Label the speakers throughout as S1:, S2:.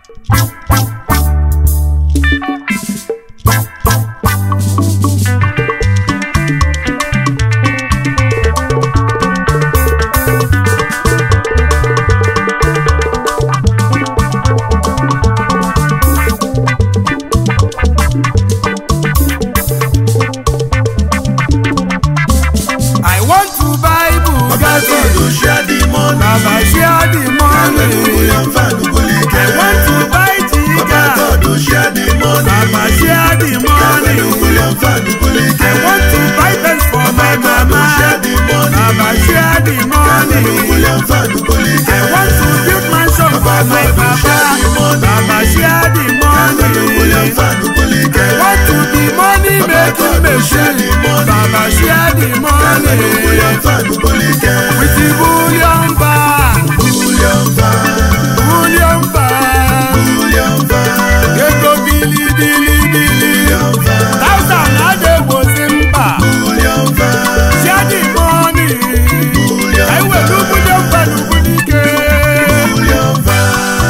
S1: I want to buy
S2: Baba
S1: Bugatti.
S2: God will share the money.
S1: Baba share the money.
S2: William Fanugolike.
S1: I want to buy
S2: Baba
S1: Jiga.
S2: God will share the money.
S1: Baba share the money.
S2: William Fanugolike.
S1: I want to buy Benz for my
S2: Baba God will
S1: mama.
S2: share the money.
S1: Baba share the money.
S2: William Fanugolike.
S1: I want to build mansion for my papa. Baba share the
S2: William
S1: money.
S2: Fanugolike.
S1: I want to be money making machine. Baba share the money.
S2: William Fanugolike.
S1: With the bullion bar.
S2: William Fan.
S1: Bullion bar.
S2: William Fan.
S1: Ego bili bili bili.
S2: William Fan.
S1: Thousand adegbosi mba.
S2: William Fan.
S1: Share the money.
S2: William
S1: I will do bullion bar n'Ugwulike.
S2: William Fan.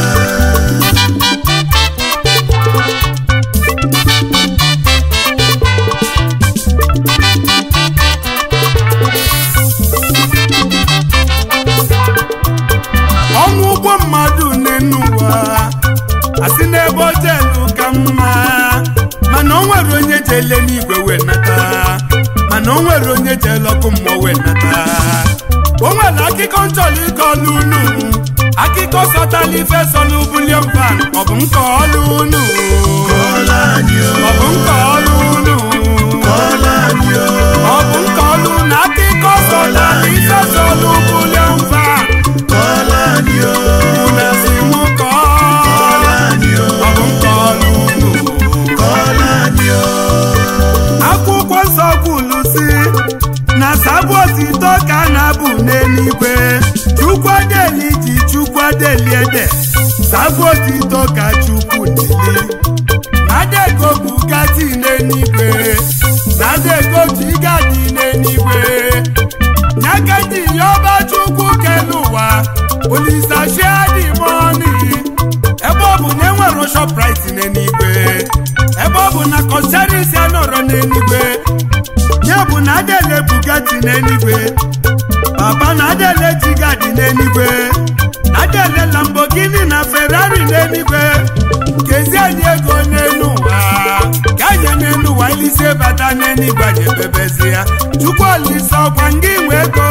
S1: ọnwụ ụgwọ mmadụ n'enu ụwa asị n'ebe ojelu ka mma mana o nwere onye jele n'igwe wee nata mana o nwere onye jele ọkụ mmụọ wee nata o nwere akụkọ nchọrọ ịkọ n'unu akụkọ sọtala ife sọ n'ubulion van ọ bụ nke ọlụ unu
S2: Kọ́lá ni o.
S1: ọ bụ nke ọlụ unu
S2: Kọ́lá ni o.
S1: ọ bụ nke ọlụ na akụkọ sọtala ife sọ n'ubulion van
S2: Kọ́lá ni o.
S1: una si mụ kọọ
S2: Kọ́lá ni o.
S1: ọ bụ nke ọlụ unu
S2: Kọ́lá ni o.
S1: akwụkwọ nsọ kwulu si na sabụ otito ka a na-abụ n'eluigwe chukwu adeli ji chukwu adeli ede sabụ otito ka chukwu nili na-adego bugatti n'eluigwe na-adego jigadi n'eluigwe nyagaji yọba chukwu kelu ụwa olisa shiadi mọni ebe ọ bụ na enwere shoprite n'eluigwe ebe ọ bụ na kọsarisi anọrọ n'eluigwe ya bụ na adele bugatti n'eluigwe papa na adele jigadi n'eluigwe na adele lambogini na ferrari n'eluigwe kezi anyị ego n'elu ụwa ka anyị n'elu ụwa ilise bata n'eluigwe anyị ebebezi ya chukwu olise ọkwa ngị nwe ego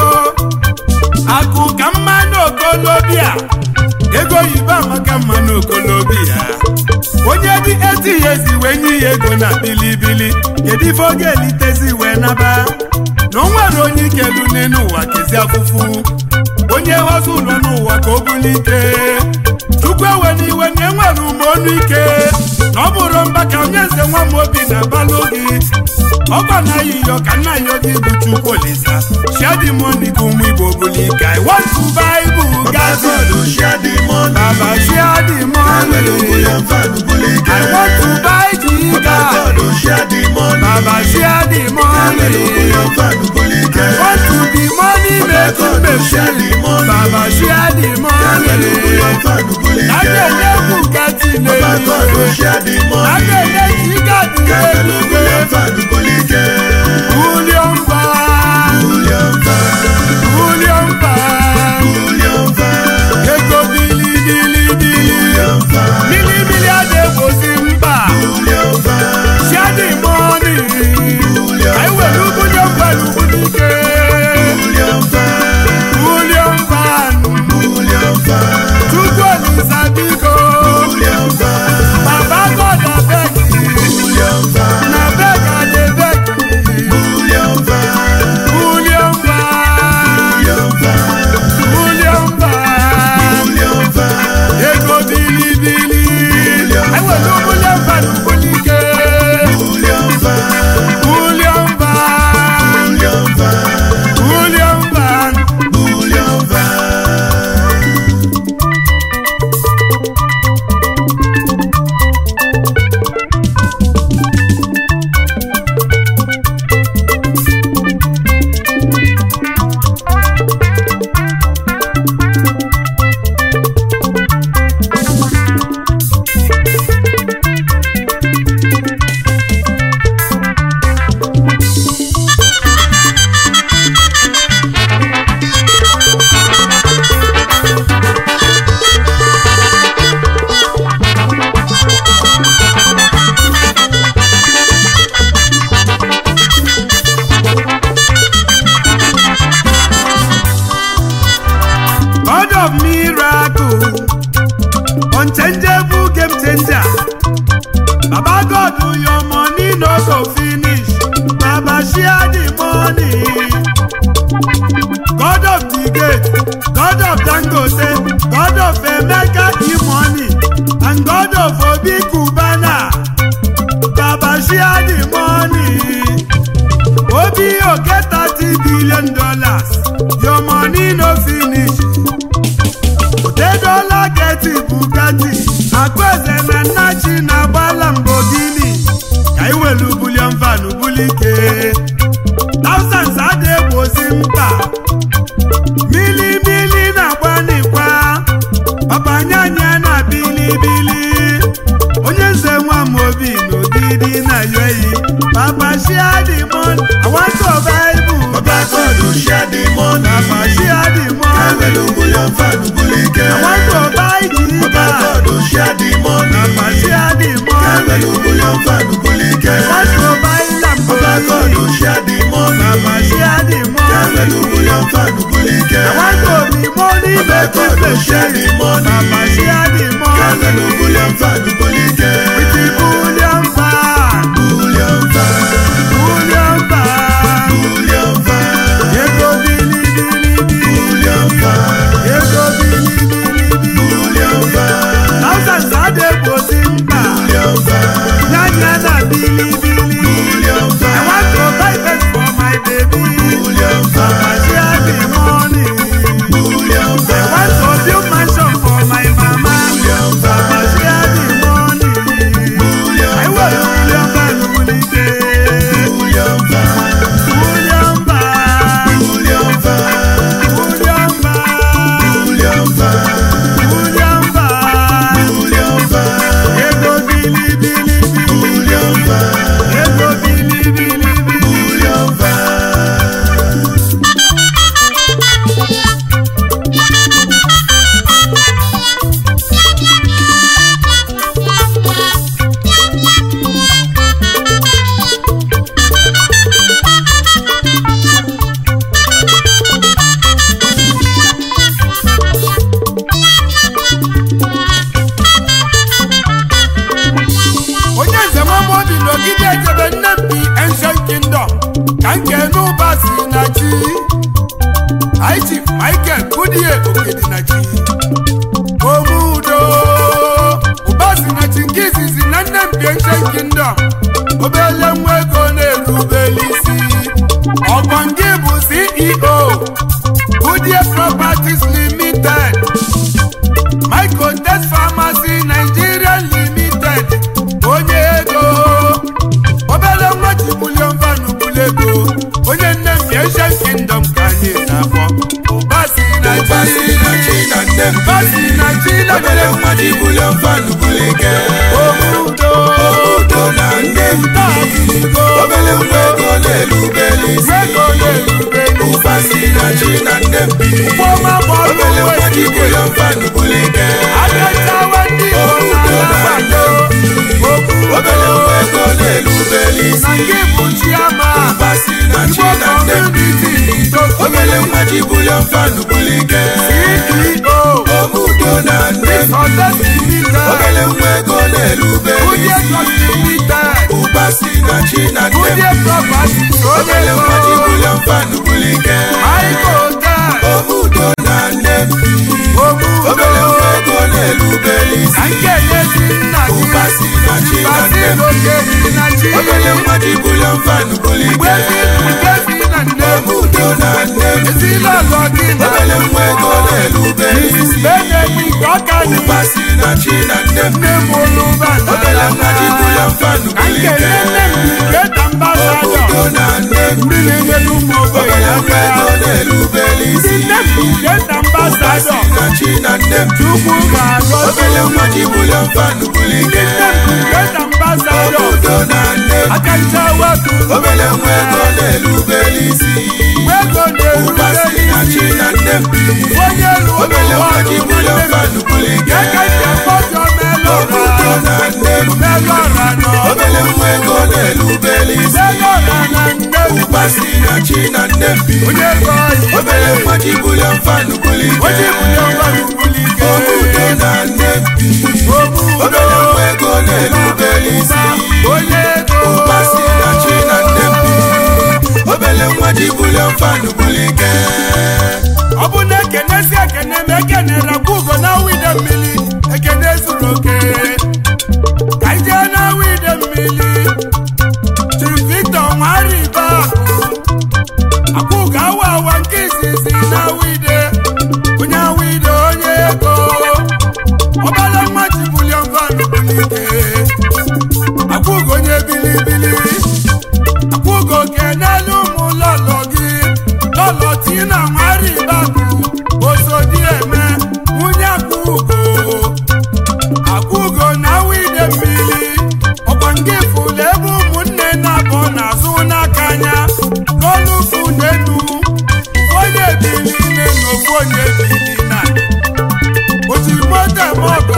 S1: akụ ka mma n'okolobịa ego oyibo amaka mma n'okolobịa onye dị eti ya ezi wee nye ya ego na bilibili kedu ife oge elitezi wee naba na o nwere onye ikelu n'elu ụwa kezi afụfụ onye ghọzi ụlọ n'ụwa ka o bulite chukwu ewe n'iwe na enwere ume ọnụ ike na ọ bụrụ mba ka onye nze nwa m obi na-abalụ gị ọkwa na yiyo ka nna ya gị bụ chukwu olisa shedi moni ka ụmụ igbo bulike i want to buy
S2: Baba
S1: bugatti
S2: God will share the money.
S1: baba share the money
S2: William Fanugolike.
S1: i want to buy
S2: Baba
S1: jiga
S2: God will share the money.
S1: baba share the money
S2: William Fanugolike.
S1: i want to be money making machine baba share the money
S2: William Fanugolike.
S1: lágbèlè bugatti
S2: Baba God will
S1: lè
S2: share the money.
S1: lágbèlè jigadi lè
S2: William Fanugolike.
S1: William Van
S2: William Fan.
S1: William Van
S2: William Fan.
S1: ego bili bili bili
S2: William Fan.
S1: mili mili adegbosi mba
S2: William Fan.
S1: share the money
S2: William
S1: ka iwe n'ugwunye mgbalu gwunike
S2: William Fan.
S1: William Van
S2: William Fan.
S1: chukwu olisa biko
S2: William Fan.
S1: baba unchangeable game changer baba god your money no go finish baba share the money god of the gate god of dangote god of emeka e-money and god of obi cubana baba share the money obi o get thirty billion dollars your money no finish otedola get bugatti akpaeze na nnachi na-agba lamborghini ka iwelu bulion van bulike thousands ada egbozi mkpa mili mili na-agbanikwa papanyanya na bilibili onye nze nwa m obi n'ogidi na yoyi papa share the money i want survival
S2: Baba God share the money.
S1: papa share the money
S2: Ewelu bullion fan bulike.
S1: i want to buy
S2: Baba
S1: jita
S2: God share the money.
S1: papa share the money
S2: Ewelu bullion fan bulike.
S1: i want to buy
S2: Baba
S1: lamborghini
S2: God share the money.
S1: papa share the money
S2: Ewelu bullion fan bulike.
S1: i want to be money
S2: Baba
S1: making
S2: God share the
S1: machine
S2: money.
S1: papa share the money
S2: Ewelu bullion fan bulike.
S1: with the bullion van
S2: Bullion fan.
S1: bullion van
S2: Bullion fan.
S1: ego bilibilibili
S2: Bullion fan.
S1: ego bilibilibili
S2: Bullion fan.
S1: thousands adegbozi mkpa
S2: Bullion fan.
S1: nyanya na bilibili
S2: Bullion
S1: i
S2: fan.
S1: want to buy bed for my baby
S2: Bullion
S1: papa
S2: fan.
S1: share the money
S2: Bullion
S1: i
S2: fan.
S1: want to build mansion for my mama
S2: Bullion
S1: papa
S2: fan.
S1: share the money
S2: Bullion
S1: i will bullion van bulike
S2: Bullion fan.
S1: bullion van
S2: Bullion fan.
S1: bullion van
S2: Bullion fan.
S1: bullion van
S2: Bullion fan.
S1: ego bilibilibili
S2: Bullion fan.
S1: ego bilibilibili.
S2: Bullion fan.
S1: onye nze nwamobi n'ogide ejebe nne mpi ancient kingdom ka nke n'ụba si na chi high chief michael kudie okedi na chi omudo ụba si na chi nke izizi na nne mpi ancient kingdom obele nwa ego na-erubeli isi ọgbọ nke bụ ceo kudie properties limited Michael Test Pharmacy Nigeria Limited onye ego obere nwa ji bulion van bulego onye nne m Asian Kingdom ka anyị na-akpọ ụba si na
S2: Ụba si na chi na nne m.
S1: ụba si na chi na
S2: Obele nwa ji bullion fan bulike.
S1: omudo
S2: Omudo na nne m.
S1: tazigo
S2: Obele nwa ego na-erubeli isi.
S1: ego na-erube
S2: Ụba si na chi na nne m.
S1: ụfọma gbọrọ
S2: Obele
S1: uwe
S2: nwa ji
S1: igwe
S2: bullion fan bulike.
S1: agachawa ndị Igbo na-agbado
S2: Obele
S1: omudo
S2: nwa ego na-erubeli
S1: na
S2: isi.
S1: nke bụ chiama
S2: Ụba si na chi
S1: Igbo
S2: na nne m.
S1: Community
S2: Obele nwa ji bullion fan bulike.
S1: CEO
S2: Omudo na nne m.
S1: Success Limited
S2: Obele nwa ego na-erubeli
S1: Kudie
S2: isi.
S1: Trust Limited
S2: Ụba si na chi na nne m.
S1: Kudie Properties
S2: Obele nwa ji
S1: Onye
S2: bullion fan bulike.
S1: Maiko Hotel
S2: Omudo na nne m. Obele
S1: Omudo
S2: nwa ego na-erubeli isi.
S1: na nke n'ezi nna gị
S2: Ụba si na chi na nne m.
S1: Basil Okedi na chi
S2: Obele nwa ji bullion fan bulike.
S1: Gbezi Nkezi na nne m
S2: Omudo na nne m.
S1: Ezinụlọ gị na
S2: Obele nwa ego na-erubeli isi.
S1: Benedict Ọkani
S2: Ụba si na chi na nne m.
S1: nne m Oluba na
S2: Obele nwa ji bullion fan
S1: ka nke
S2: bulike.
S1: nne m Great Ambassador
S2: Omudo na nne m.
S1: ndị na-enyere ụmụ ogbenye
S2: Obele nwa ego
S1: aka
S2: na-erubeli
S1: ndị
S2: isi.
S1: nne m Great
S2: Ụba si
S1: Ambassador
S2: na chi na nne m.
S1: Chukwu ga-agọzi
S2: Obele nwa ji bullion fan bulike.
S1: nne m Great Ambassador
S2: Omudo na nne m.
S1: aka ncha wepụ
S2: Obele nwa ego na-erubeli isi.
S1: ego
S2: Ụba si
S1: na-erube
S2: na chi na nne m.
S1: onye elu
S2: Obele nwa ji bullion fan bulike.
S1: aka ncha kpọjọ
S2: Omudo
S1: melọra
S2: na nne m.
S1: melọra nọ
S2: Obele nwa ego na-erubeli isi.
S1: melọra na nne m
S2: Ụba si na chi na nne m.
S1: onye ego ọyị
S2: Obele nwa ji bullion fan bulike.
S1: onye bụ ya ọgba n'ugbuli ike
S2: Omudo na nne m. van bulike
S1: ọ bụ na ekenesi ekene ma ekenere kwa ugo na wide mmiri ekene zuru oke ka anyị jee na wide mmiri Chief Victor nwaribe akwa ugo awa awa nke izizi na wide onye wide onye ego ọbala nwa ji bulion van bulike akwa ugo onye bilibili akwụgo kenelu ụmụ lọlọ gị lọlọ tina nwaribabu osodi eme nwunye akwụgo akwụgo na wide mmiri ọkwa nke fụlụ ebe ụmụnne na-abụ n'azụ n'aka anya n'olufu n'enu onye bili nne na ofu onye bili na ojimoto mọgọ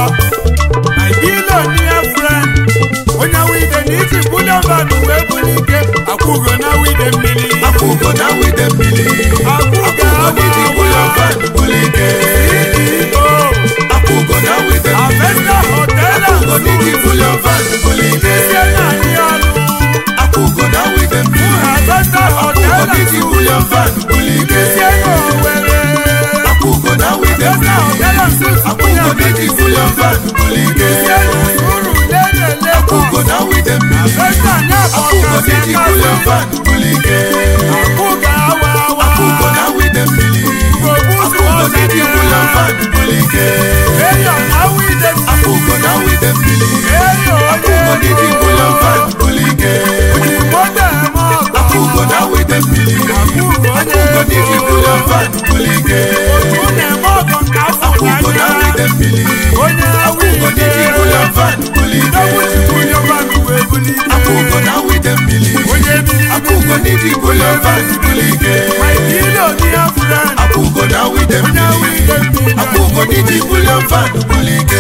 S1: my billionaire friend onye wide na iji bulion van wee bulike akwụgo na wide mmiri
S2: akwụgo na wide mmiri akwụgo n'iji bulion van bulike
S1: CEO,
S2: akwụgo na wide mmiri
S1: Avesta Hotel and
S2: akwụgo n'iji
S1: Suites,
S2: bulion van bulike
S1: isi na-anyị ọnụ.
S2: akwụgo na wide mmiri
S1: Avesta Hotel
S2: akwụgo
S1: and
S2: n'iji
S1: Suites,
S2: bulion van bulike
S1: isi na Owerri.
S2: akwụgo na wide
S1: Avesta
S2: mmiri
S1: Hotel and Suites,
S2: akwụgo n'iji bulion van bulike
S1: isi na Surulere
S2: akwụgo
S1: Lagos.
S2: na wide mmiri
S1: Avesta Nyabo
S2: akwụgo n'iji bulion
S1: Kasika,
S2: van bulike
S1: Akwụgo awa awa.
S2: akwụgo na wide mmiri
S1: Obuzu
S2: akwụgo n'iji bulion
S1: Ọzọdịa.
S2: van bulike
S1: Mayor na wide mmiri.
S2: akwụgo na wide mmiri
S1: Mayor
S2: akwụgo n'iji bulion
S1: onye
S2: van bulike
S1: Ojimoto eme ọgọ.
S2: akwụgo na wide mmiri
S1: Akwụgo onye
S2: akwụgo n'iji bulion
S1: ego.
S2: van bulike
S1: Otu na-eme ọgọ nke afọ
S2: akwụgo na
S1: n'anya.
S2: wide mmiri
S1: Onye
S2: akwụgo n'iji bulion van bulike
S1: Onye banụ wee bulite.
S2: akwụgo na wide mmiri
S1: Onye biri
S2: akwụgo n'iji bulion van bulike
S1: My billionaire friend.
S2: akwụgo na wide
S1: Onye
S2: mmiri
S1: wide mmiri.
S2: akwụgo n'iji bulion van bulike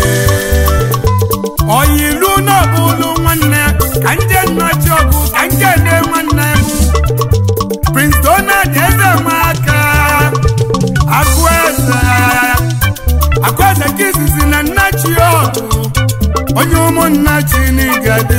S1: Oyilu n'ọbụlụ nwanne ka nje nnachi ọgụ ka nke nne nwanne m Prince Donald eze nwaka Akụeze Akụeze nke izizi na nnachi ọgụ onye ụmụnna chi n'igadi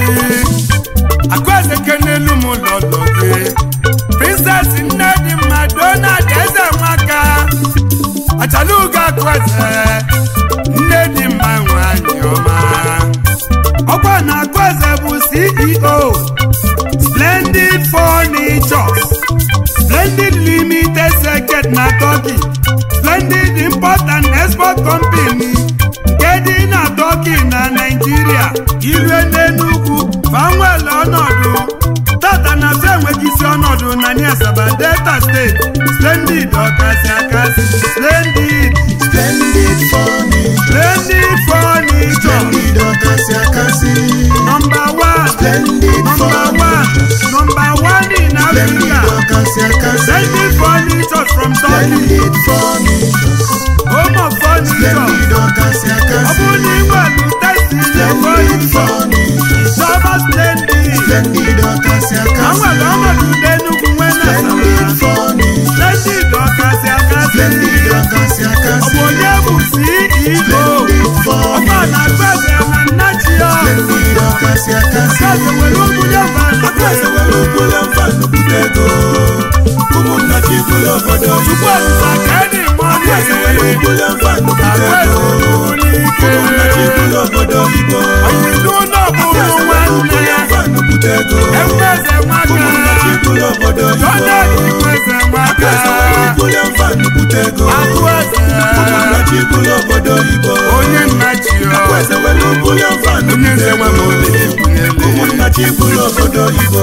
S1: Akụeze kenelu m lọlọ gị Princess nne dị mma Donald eze nwaka Achalugo Akụeze nne dị mma nwanyị ọma ọkwa na Akụeze bụ CEO Splendid Furnitures Splendid Limited Secret na Turkey Splendid Import and Export Company nke dị na Turkey na Nigeria ilue n'Enugwu fanwel ọnọdụ tata na fe enweghị isi ọnọdụ na Asaba Delta State Splendid ọkasị akasị Splendid
S2: Splendid furniture,
S1: Splendid Furnitures
S2: splendid ọkasị akasị.
S1: Number one,
S2: Splendid
S1: number one,
S2: furniture,
S1: number one in
S2: splendid
S1: Africa.
S2: ọkasị akasị.
S1: Splendid furniture from Turkey,
S2: Splendid furniture,
S1: home of furniture.
S2: splendid ọkasị
S1: Ọ
S2: akasị.
S1: bụ na ịnwelu testi na
S2: Splendid
S1: furniture,
S2: furniture,
S1: Shaba Splendid.
S2: splendid ọkasị
S1: Na
S2: akasị.
S1: nwere ọnọdụ ndị Enugu nwe na
S2: Splendid
S1: Asaba.
S2: furniture,
S1: Splendid ọkasị akasị.
S2: splendid ọkasị
S1: Ọ
S2: akasị.
S1: bụ onye bụ CEO.
S2: Splendid
S1: Ọkwa
S2: furniture,
S1: na Akụeze na Nnachia.
S2: splendid ọkasị akasị.
S1: Akụeze nwere ụmụnye mmadụ.
S2: Akụeze nwere ụbụla mfanụ bute ego. Ụmụnna chi bụrụ obodo
S1: Chukwu
S2: Igbo.
S1: Olisa ka dị mma
S2: Akụeze nwere ụbụla mfanụ bute
S1: Akụeze
S2: ego.
S1: nwere ike.
S2: Ụmụnna chi bụrụ obodo Igbo.
S1: Oyilu n'ọbụrụ
S2: Akụeze nwere
S1: nwanne
S2: ụbụla
S1: ya.
S2: mfanụ bute ego.
S1: Enweze
S2: Ụmụnna chi
S1: nwaka.
S2: bụrụ obodo Igbo.
S1: Donald Nweze nwaka.
S2: Akụeze nwere ụbụla mfanụ bute ego.
S1: Akụeze.
S2: Ụmụnna chi bụrụ obodo Igbo.
S1: Onye nna chi ya.
S2: Akụeze nwere ụbụla mfanụ
S1: Onye
S2: bute
S1: nze nwa
S2: ego.
S1: m olili ekwunyele.
S2: Ụmụnna chi bụrụ obodo Igbo.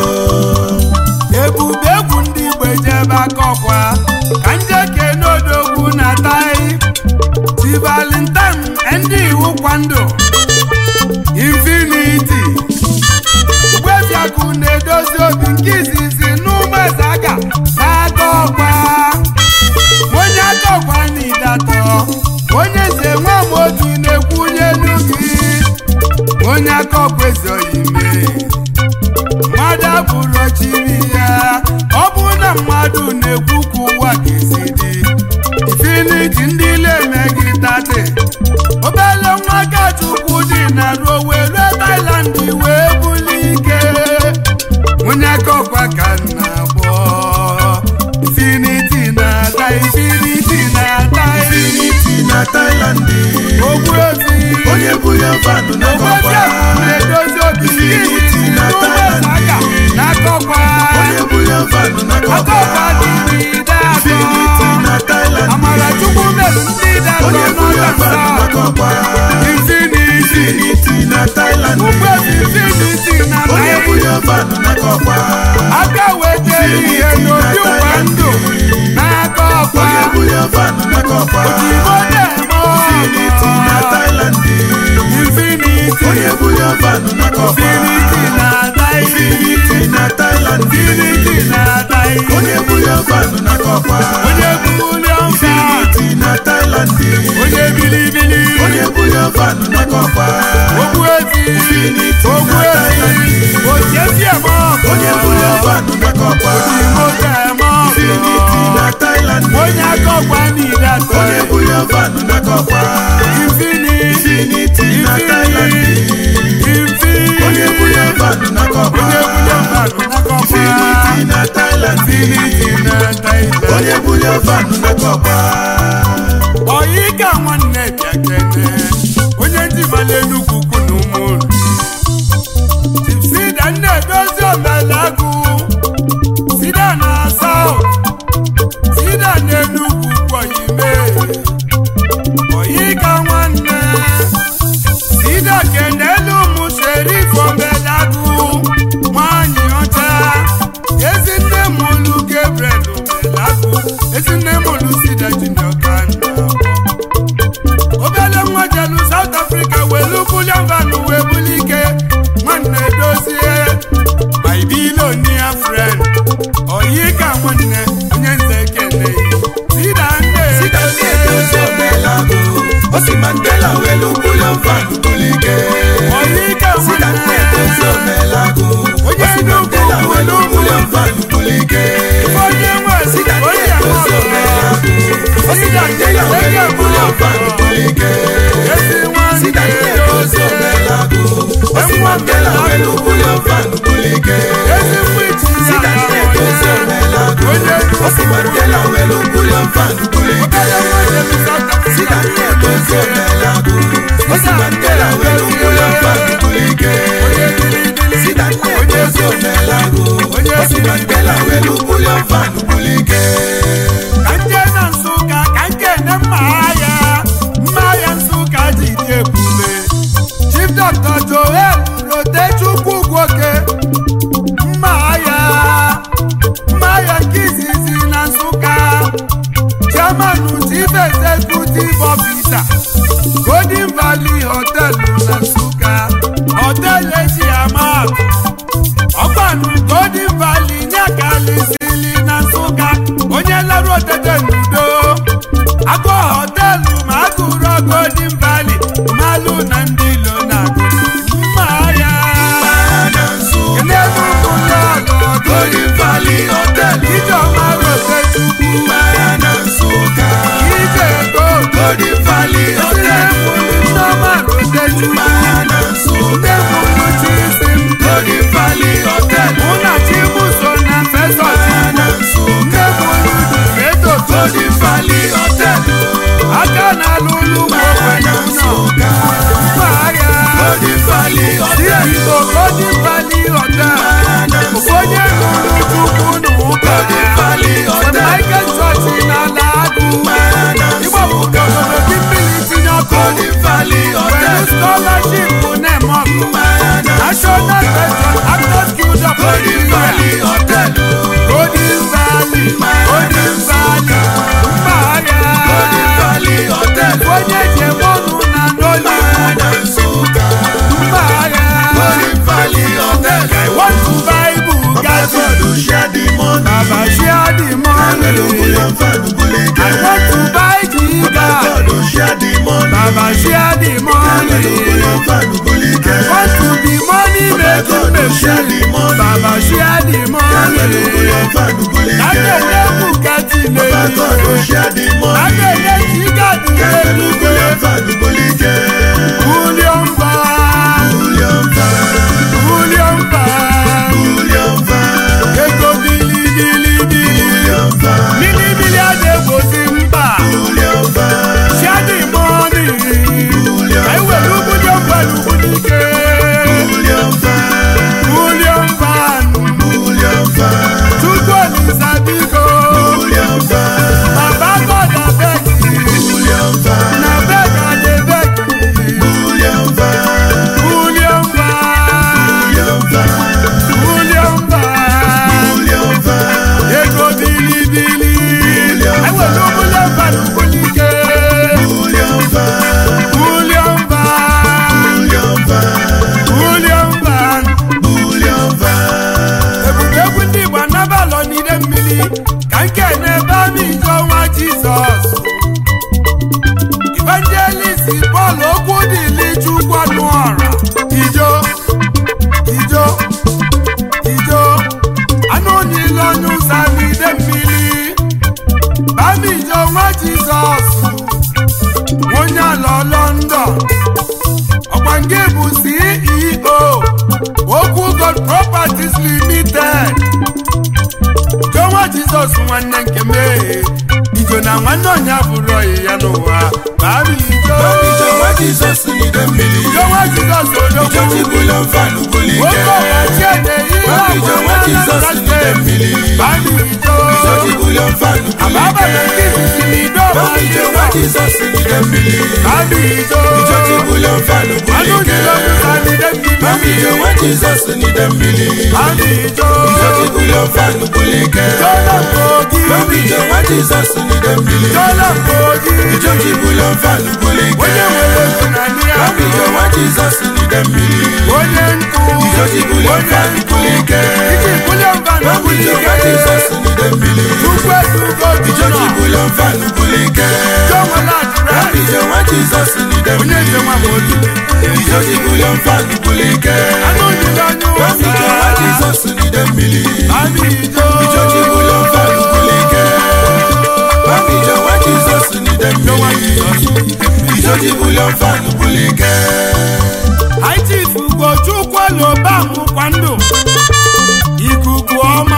S1: Ebube egwu ndị Igbo ejebe aka ọkwa ka nje kene odogwu na tai Chi Valentine ndị iwu kwando Infinity Ugbebiakụ na-edozi obi nke izizi n'ụmụeze aga n'aka ọkwa onye aka ọkwa n'idatọ onye nze nwa m otu na-ekwunye n'ugi onye aka ọkwa ezoghị mee mmadụ abụrụ chiri ya ọ bụ na mmadụ na-ekwu ka ụwa ga-esi dị infiniti ndị na-emeghị tate obele nwa kachukwu dị na ruo wee rue Thailand wee buli ike onye aka ọkwa ka nna gbọ
S2: n'akọkwa
S1: infinity
S2: Infinity na Thailand
S1: ụgbọelu infinity na
S2: onye
S1: naịjirịa
S2: bunye vanụ n'akọkwa
S1: aka wetara ihe n'obi ụwa ndụ n'aka ọkwa
S2: onye bunye vanụ n'akọkwa
S1: ojigbo na-eme
S2: Infinity na
S1: ọgọ
S2: Thailand
S1: infinity
S2: onye bunye vanụ n'akọkwa
S1: infinity na naịjirịa
S2: Infinity na Thailand
S1: infinity na naịjirịa
S2: onye bunye vanụ n'akọkwa
S1: onye bulion fa
S2: Infinity na Thailand
S1: onye bilibili
S2: onye bunye vanụ n'akọkwa
S1: ogbu ezi
S2: Infinity
S1: ogbu
S2: na
S1: ezi
S2: Thailand
S1: ojiesi eme ọgọ
S2: onye bunye vanụ n'akọkwa
S1: ojigbo na-eme
S2: Infinity
S1: ọgọ
S2: na Thailand
S1: onye akọkwa niile atọ
S2: onye bunye vanụ n'akọkwa
S1: infinity
S2: Infinity na Thailand
S1: infinity
S2: onye bunye vanụ n'akọkwa
S1: onye bulion fa n'akọkwa
S2: Infinity na Thailand
S1: infinity na naịjirịa
S2: onye bunye vanụ n'akọkwa
S1: ọyị ka nwanne bịa kene onye ndị mara enugwu ukwu na ụmụrụ sida nne edozi omelagụ sida na saut sida na enugwu ukwu oyime ọyị ka nwanne sida kenelu ụmụ sherif omelagụ nwanyị ọcha ezinne mụlụ gabriel omelagụ ezinne mụlụ sida junior kanda obele nwa jelu South Africa welu bulion van wee buli ike nwanne dozie my billionaire friend oyi ka nwanne onye nze kene sida nne
S2: Sida ndị edozi omelagụ osi Mandela welu bulion vanụ bulike
S1: oyi ka
S2: Sida ndị edozi
S1: nwanne
S2: omelagụ
S1: Onye
S2: osi
S1: nnukwu
S2: Mandela welu
S1: nnukwu
S2: bulion vanụ bulike
S1: onye nwe
S2: Sida ndị
S1: onye
S2: edozi omelagụ osi Mandela welu bulion vanụ bulike
S1: ezi
S2: Sida ndị edozi
S1: nwanne
S2: omelagụ osi Mandela welu bulion vanụ bulike
S1: ezi mwichi
S2: Sida ndị edozi omelagụ osi Mandela welu bulion vanụ bulike
S1: obele nwa jelu South Africa
S2: Sida ndị edozi omelagụ osi Mandela welu bulion vanụ bulike Sida ndị edozi omelagụ osi Mandela welu bulion vanụ bulike
S1: ka nje na nsụka ka nke ne mma agha mma agha nsụka ji dị ebube chief dr joel rotechukwu gwoke mma agha mma agha nke izizi na nsụka chairman chief executive officer golden valley hotel na nsụka hotel eji ama atụ ọgbanụ golden valley nyakalisili na nsụka onye larụ otete n'udo agụ họtelụ ma agụrụ golden valley malụ na ndị ilo na-agụ mma ya
S2: na Nsụka
S1: n'elu ụlọ ọlụ
S2: Golden Valley Hotel
S1: ijeọma rotechukwu
S2: Mara na Nsụka
S1: ije ego
S2: Golden Valley Hotel
S1: nneọma rotechukwu
S2: Mara na Nsụka
S1: nne mụrụ chisim
S2: Golden Valley Hotel
S1: mụ na chibuso na fesọchi
S2: Mara na Nsụka
S1: nne mụrụ dubeto
S2: Golden Valley Hotel
S1: aka na-alụ ụlọ
S2: Mara na
S1: ụlọ
S2: Nsụka
S1: mma agha
S2: Golden Valley
S1: si
S2: Hotel
S1: igbo golden valley hotel
S2: Mara na
S1: onye nụrụ chukwu na ụka
S2: Golden Valley
S1: St.
S2: Hotel
S1: Michael Church na Lagu
S2: Mara na
S1: ịgbapụta obodo gị mmiri tinye ọkụ
S2: Golden Valley
S1: were
S2: Hotel
S1: scholarship na-eme ọkụ
S2: Mara na
S1: National Veteran Actors Guild of
S2: Golden
S1: Nigeria
S2: Valley Hotel
S1: Golden Valley Golden Valley mma agha
S2: Golden Valley Hotel
S1: onye njem ọnụ na
S2: Mara
S1: Nollywood
S2: na Nsụka
S1: mma agha
S2: Golden Valley Hotel
S1: I want to buy Bugatti
S2: God share the money
S1: Baba share the
S2: Melo
S1: money
S2: bulion vanụ bulike
S1: I want to buy Giga
S2: God share the money
S1: Baba share the
S2: Melo
S1: money
S2: bulion vanụ bulike
S1: want to be money making
S2: God share the
S1: machine
S2: money
S1: Baba share the
S2: Melo
S1: money
S2: bulion vanụ bulike
S1: Adele Bugatti
S2: God
S1: lele
S2: share the money
S1: Adele Giga di
S2: Melo
S1: lele
S2: bulion vanụ bulike
S1: William Bar
S2: Bulion vanụ
S1: William Bar
S2: Bulion vanụ
S1: Ego bili bili bili
S2: Bulion vanụ
S1: Bili bili adegbosi mba
S2: Bulion vanụ
S1: Share the money
S2: Bulion
S1: Ka iwere ugwu dị ọgbalụ ugwu n'ike
S2: Bulion vanụ
S1: William Van
S2: Bulion vanụ
S1: Chukwu Olisa biko
S2: Bulion vanụ
S1: Baba God abeg
S2: Bulion vanụ
S1: na beg I dey beg nke bụ ceo okwu god properties limited jonwa jizọs nwanne nke mee ijo na nwanne ọnya bụrụ ọyị ya n'ụwa bari ijo
S2: Ijo nwa Jizọs n'ide mmiri.
S1: jonwa jizọs
S2: Ijo
S1: odogwu
S2: jibụlọ mfanụ buli ike.
S1: oke ọgbachi ede ihe
S2: Ijo nwa Jizọs n'ide mmiri.
S1: bari ijo
S2: Ijo jibụlọ mfanụ buli
S1: ababa na
S2: ike.
S1: nke izizi na ido
S2: Ijo nwa Jizọs n'ide mmiri.
S1: bari ijo
S2: Ijo jibụlọ mfanụ buli
S1: anụ
S2: ike.
S1: jiri ọdụ sa n'ide mmiri
S2: Ijo nwa Jizọs n'ide mmiri.
S1: bari ijo
S2: Ijo jibụlọ mfanụ buli ike.
S1: jọlọ mkogi
S2: Ijo nwa Jizọs n'ide mmiri.
S1: jọlọ mkogi
S2: Ijo jibụlọ mfanụ buli ike.
S1: onye nwere ego na ndị ya
S2: Ijo nwa Jizọs n'ide mmiri.
S1: onye nkụ
S2: Ijo jibụlọ mfanụ buli ike.
S1: iji bulie mba na
S2: Ijo nwa
S1: bulike
S2: Jizọs n'ide mmiri.
S1: chukwu etugo
S2: Ijo
S1: jụjọ
S2: jibụlọ mfanụ buli ike.
S1: jọnwela adịrị
S2: Ijo nwa Jizọs n'ide
S1: onye
S2: mmiri.
S1: nze nwa ma otu
S2: Ijo jibụlọ mfanụ buli ike.
S1: anụ jiri onye
S2: Ijo nwa
S1: ụsa
S2: Jizọs n'ide mmiri.
S1: ami ijo
S2: Ijo jibụlọ mfanụ buli ike. Ijo nwa Jizọs n'ide mmiri. Ijo jibụlọ mfanụ buli ike.
S1: aitif ugochukwu loba mụkwa ndụ ikuku ọma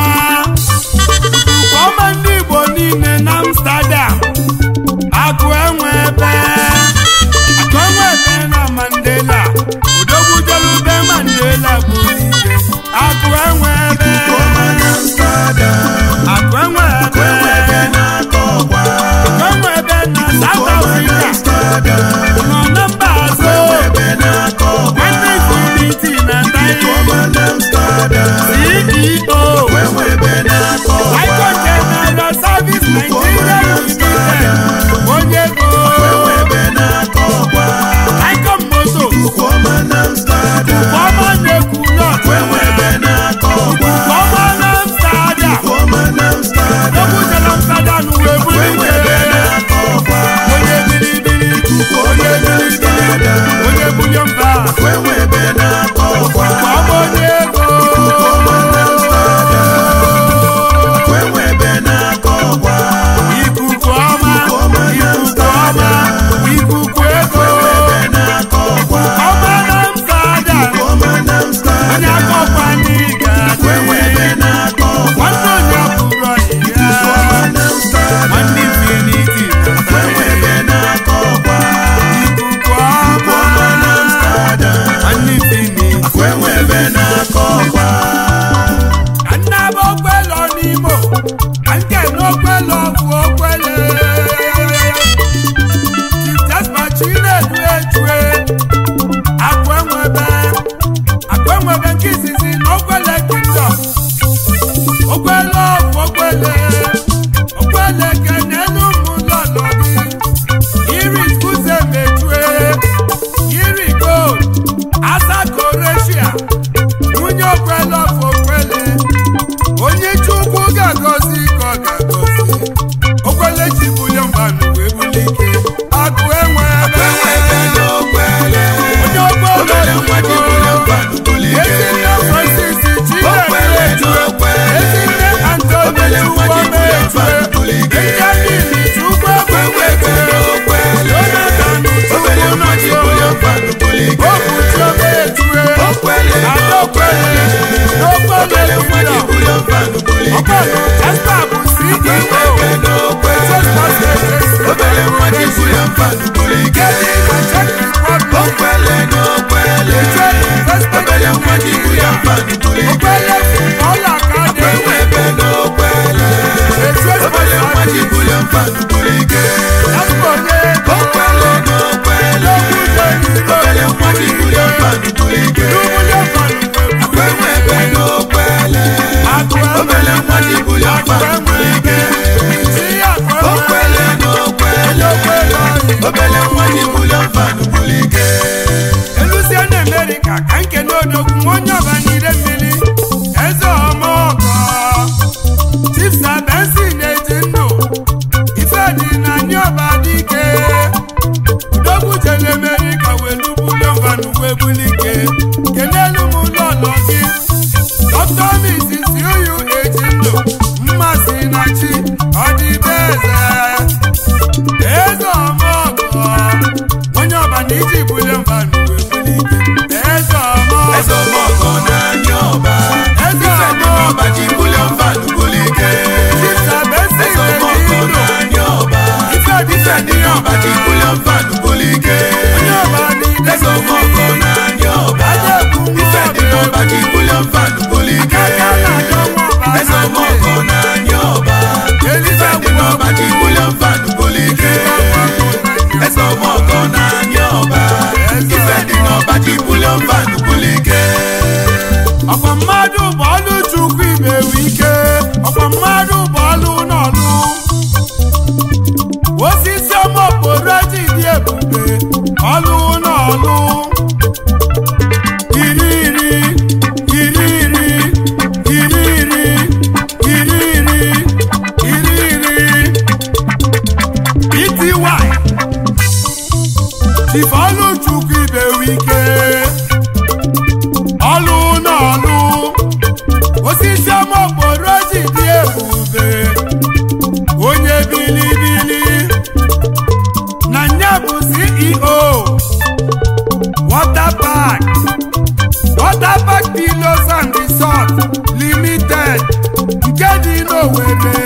S1: ikuku ọma ndị igbo niile na amsterdam akụ enwe ebe akụ enwe ebe na mandela odogwu jelube mandela bụ ike akụ enwe ebe
S2: Ọma na Amsterdam.
S1: akụ enwe ebe
S2: Enwe ebe na-akọ ọkwa.
S1: akụ enwe ebe na south
S2: Ọma na
S1: africa
S2: Amsterdam.
S1: nọ na mba azụ
S2: Enwe ebe na-akọ ọkwa.
S1: nwanne ifeuniti na taị
S2: Ọma na Amsterdam.
S1: ceo
S2: Enwe ebe na-akọ ọkwa.
S1: Icon General Service Nigeria Limited onye ego
S2: Enwe ebe na-akọ ọkwa.
S1: Icon Moto
S2: Ọma na Amsterdam.
S1: ọma na-ekwu nọt
S2: Enwe ebe na-akọ ọkwa.
S1: ọma na Amsterdam
S2: Ọma na Amsterdam.
S1: okwu jere Amsterdam wee buru
S2: Enwe
S1: ike
S2: ebe na-akọ ọkwa.
S1: onye bilibili
S2: Ọma na Amsterdam.
S1: onye bulie mba
S2: Enwe ebe na-akọ ọkwa.
S1: ọma onye ego
S2: Ọma na Amsterdam. Enwe ebe na-akọ ọkwa.
S1: ikuku ọma
S2: Ọma na
S1: ikuku ọma ikuku ego
S2: Enwe ebe na-akọ ọkwa.
S1: ọma na Amsterdam
S2: Ọma na
S1: onye
S2: Amsterdam.
S1: akọkwa n'ịga
S2: Enwe ebe na-akọ ọkwa.
S1: nwanne onye bụrụ ọyị ya
S2: Ọma na Amsterdam.
S1: nwanne infiniti na
S2: Enwe ebe na-akọ ọkwa.
S1: ikuku ọma
S2: Ọma na Amsterdam.
S1: nwanne infiniti
S2: Enwe ebe na-akọ ọkwa.
S1: ka nna bụ okwelọ n'imo ka nke n'okwelọ bụ okwele chiftasmachi na-edu echue akụ enwebe akụ enwebe nke izizi na okwele kingdom okwele bụ okwele okwele kenelu ụmụlọlọ gị iri kuze mechue iri gold asakoresia nwunye okwele ọfụ okwele onye chukwu ga-agọzi ka ọ ga-agọzi okwele ji bulie mbanụ wee bulie ike akụ enwe ebe
S2: Enwe ebe n'okwele.
S1: onye
S2: Obere
S1: okwele
S2: nwa ji bụrụ mfanụ buli ike.
S1: ezinne francis
S2: Okwele
S1: chineke
S2: n'okwele.
S1: ezinne antoni
S2: Obere nwa ji bụrụ
S1: chukwuemechue
S2: mfanụ buli ike.
S1: benjamin chukwu
S2: Enwe ebe n'okwele.
S1: jonathan
S2: Obere nwa ji bụrụ
S1: chukwunọchio
S2: mfanụ buli ike.
S1: okwuchioma echue
S2: Okwele
S1: adaokwele
S2: Obere nwa ji
S1: n'okwele
S2: bụrụ mfanụ buli ike.
S1: ọkpọnụ esta bụ
S2: Enwe
S1: ceo
S2: ebe n'okwele. Obere nwa ji bụrụ mfanụ buli ike. Okwele n'okwele. Obere nwa ji bụrụ mfanụ buli ike. Enwe ebe n'okwele. Obere nwa ji bụrụ mfanụ buli ike. Okwele n'okwele. Obere nwa ji bụrụ mfanụ buli ike. Enwe ebe n'okwele. Obere nwa ji bụrụ mfanụ buli ike. Okwele n'okwele. Obere nwa ji bụrụ mfanụ buli ike.
S1: eluzie na amerịka ka nke n'odogwu onye ọbanire mmiri eze ọmọgọ chifsa bensi na-eji ndụ ife dị na ndị ọba dike odogwu jere amerịka wee lubule mvanụ wee bulike ọkwa mmadụ bụ ọlụ chukwu imewe ike ọkwa mmadụ bụ ọlụ n'ọlụ osisi ọma okporo ji dị ebube ọlụ n'ọlụ iri iri iri iri iri iri iri iri iri iri ity chifọlụ chukwu ibewe ike ọlụ n'ọlụ osisi ọma okporo ji dị ebube onye bilibili na nya bụ ceo water park water park pillows and resort limited nke dị n'Owerri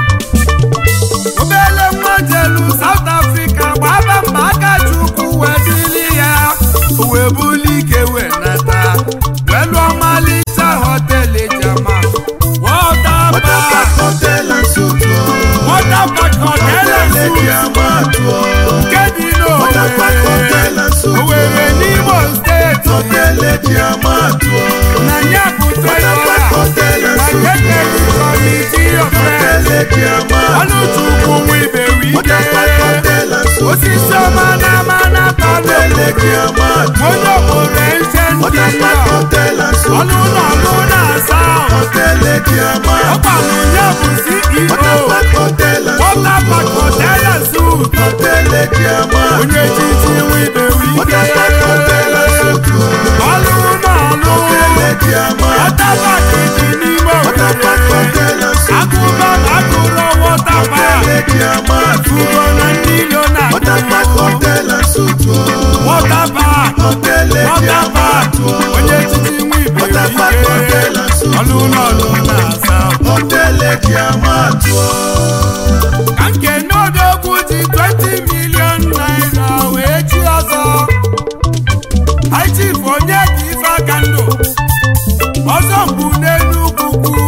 S1: obele nwa jelu South Africa gbaba mba aka chukwu wee bili ya wee buli ike wee nata wee lụọ ọmalịcha họteelụ jama water
S2: Water
S1: park
S2: Park Hotel and Suites o.
S1: water park hotel and
S2: Hotel eji
S1: suites
S2: ama atụ o.
S1: nke dị
S2: Water Park Hotel and Suites o.
S1: n'Owerri n'Imo steeti
S2: Hotel eji ama atụ o.
S1: na ya bụ
S2: Water Park
S1: trejọra
S2: Hotel and
S1: na
S2: Suites
S1: kekeli kọmiti ọfres
S2: Hotel eji ama atụ o.
S1: ọlụchukwu nwa ibewe
S2: Water Park
S1: ike
S2: Hotel and Suites
S1: osisi
S2: o.
S1: ọma na ama na
S2: Hotel eji ama atụ o.
S1: onye obodo eche ndị
S2: Water Park
S1: nọ
S2: Hotel and Suites
S1: ọlụ
S2: o.
S1: ụlọ ọlụ na-asa
S2: Hotel eji ama atụ o.
S1: ọkwanụ ya bụ
S2: Water
S1: ceo
S2: Park Hotel and
S1: Water
S2: Suites
S1: Park
S2: o.
S1: Hotel and Suites
S2: Hotel eji ama atụ o.
S1: onye chichi nwa ibewe
S2: Water Park Hotel and
S1: ike
S2: Suites o.
S1: ọlụ ụlọ ọlụ
S2: Hotel eji ama atụ o.
S1: Water Park dị n'ime
S2: Water Park
S1: Owerri
S2: Hotel and Suites o.
S1: akụba akụrọ Water
S2: Hotel
S1: Park
S2: eji ama atụ o.
S1: Ugo na ndị ilo na
S2: Water Park Hotel and Suites o.
S1: Water Park
S2: Hotel eji
S1: Water
S2: ama
S1: Park
S2: atụ o.
S1: onye chichi nwa ibewe
S2: Water Park Hotel
S1: ike
S2: and Suites
S1: ọlụ ụlọ ọlụ na-asa
S2: Hotel eji ama atụ o.
S1: ka nke n'odogwu ji 20 million naira wee chi ọzọ High Chief onye ka ife aka ndụ ọzọ mbụ n'elu ugwu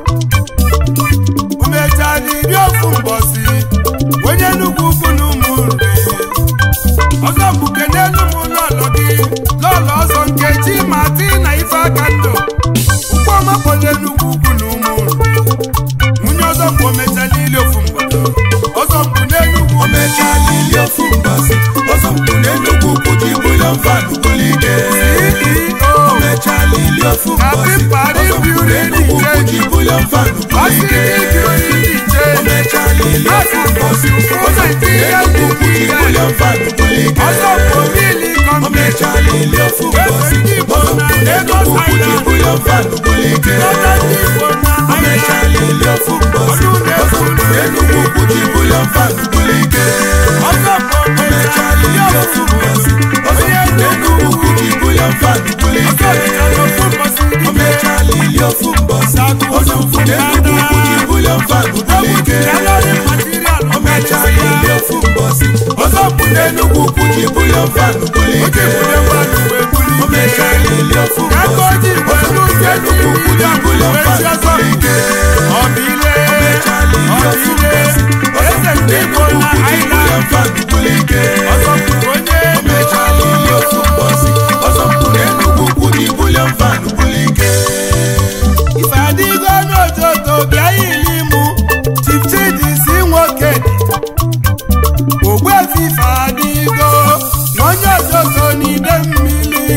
S1: o mechara iri ofu mbọsi onye nnukwu ukwu na ụmụ nri ọzọ mbụ kenelu m lọlọ gị lọlọ ọzọ nkechi ma ti na ife aka ndụ ụkwụọma kpọrọ enugwu ukwu na ụmụ nri nwunye ọzọ mbụ o mechara iri ofu mgbọdọ ọzọ mbụ n'enugwu
S2: O mechala ili ofu mbọsị ọzọ mpụ n'Enugu ukwu ji bulion van bulike
S1: CEO
S2: O mechala ili ofu mbọsị
S1: Pari
S2: ọzọ mpụ
S1: Beauty
S2: n'Enugu ukwu ji bulion van bulike O mechala ili ofu mbọsị ọzọ mpụ n'Enugu ukwu ji bulion van bulike
S1: ọzọ mbụ mili
S2: O mechala ili ofu mbọsị ọzọ mpụ n'Enugu ukwu ji bulion van bulike O mechala ili ofu mbọsị ọzọ mpụ n'Enugu ukwu ji bulion van bulike O mechala ili ofu mbọsị ọzọ mpụ n'Enugu ukwu ji bulion van bulike O mechala ili ofu mbọsị ọzọ mpụ n'Enugu ukwu ji bulion van bulike O mechala ili ofu mbọsị ọzọ mpụ n'Enugu ukwu ji bulion van bulike O mechala ili ofu mbọsị ọzọ mpụ n'Enugu ukwu ji bulion van bulike O mechala ili ofu mbọsị ọzọ mpụ n'Enugu ukwu ji bulion van bulike O mechala ili ofu mbọsị ọzọ mpụ n'Enugu ukwu ji bulion van bulike
S1: ife adịgo n'ojoto bịa ili mụ chichidi si nwoke ogbuefi ife adịgo na onye ojoto n'ide mmiri